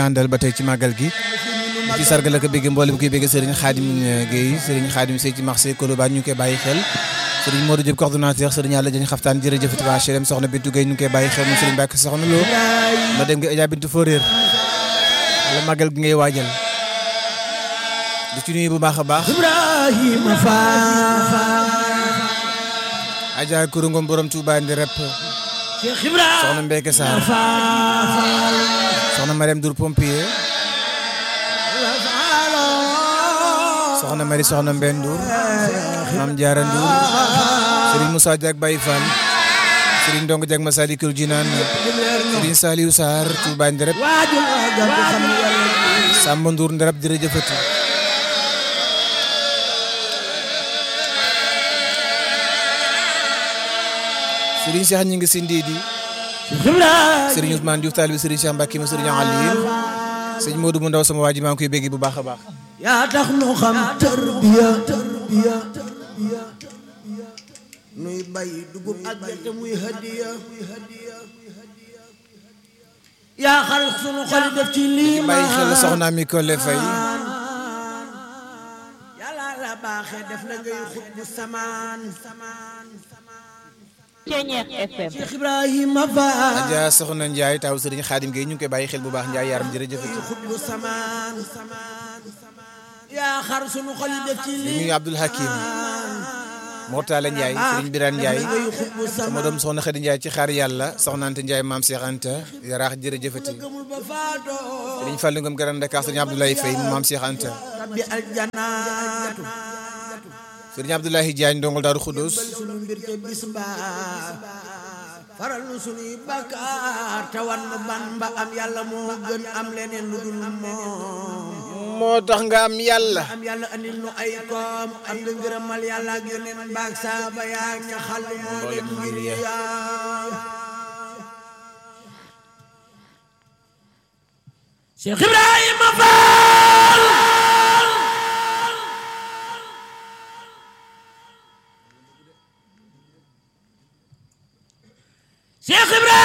àndal ba tey ci màggal gi ci sargal ak bégg mboolem koy bégg Serigne Khadim Gueye Serigne Khadim Sey ci marché Colobane ñu ngi koy bàyyi xel Serigne Modou Diop coordonnateur Serigne Yàlla dañu xaftaan jërëjëf waa HLM soxna Bintu Gueye ñu ngi koy bàyyi xel moom Serigne Mbacke soxna Lo ma dem nga Adja Bintu Foréer wala màggal gi ngay waajal di ci nuyu bu baax a baax Ibrahima Fall Adja Kourungom borom Touba ndi rep Cheikh Ibrahima soxna Mbeke Sarr Fall soxna Mariam Dour pompier soxna Mari soxna Mbène Ndour Mame Diarra Ndour Serigne Moussa Diak Baye Fall Serigne Ndong Diak Masalikul Jinaan Serigne Saliou Sarr Touba Nderep waajul agal ko xam yàlla Samba Ndour Nderep jërëjëfati Serigne Cheikh ñi ngi si ndiidi Cheikh Ibrahima Serigne Ousmane Diouf taalibi Serigne Cheikh Mbacke ma Serigne Aliou sëñ Modou mu ndaw sama waa ji maa ngi koy bégg bu baax a baax yaa tax nu xam tarbiya tarbiya nuy bay dugub ak gerte muy hadiya yaa xar sunu xol def ci lii bàyyi xel soxna mi Kole Faye yàlla la baaxee def la ngay xut bu samaan Ceñeex FM Cheikh Ibrahima Fall Adja soxna Ndiaye taw Serigne Khadim Gueye ñu ngi koy bàyyi xel bu baax Ndiaye yaram jërëjëfati xut bu samaan yaa xar sunu xol def ci di lii nuyu Abdoul Hakim Mortala Ndiaye Serigne Birane Ndiaye sama doom soxna Khady Ndiaye ci xaar yàlla soxna Anta Ndiaye maam Cheikh Anta yaraax jërëjëfati gëmul ba faatoo Serigne Fallou Ngom Grand Dakar Serigne Abdoulaye Faye maam Cheikh Anta rabbi aljanaatu Serigne Abdoulaye Diagne ndongol Daaru Khoudoss sunu mbir te bis mbaa faral nu sunuy bakkaar te wan nu ban ba am yàlla moo gën am leneen lu dul moom moo tax nga am yàlla am yàlla andil nu ay koom am nga ngërëmal yàlla ak yoneen baag saaba yaa ña xal moo leen mbir yaa Cheikh Ibrahima Fall Cheikh Ibrahima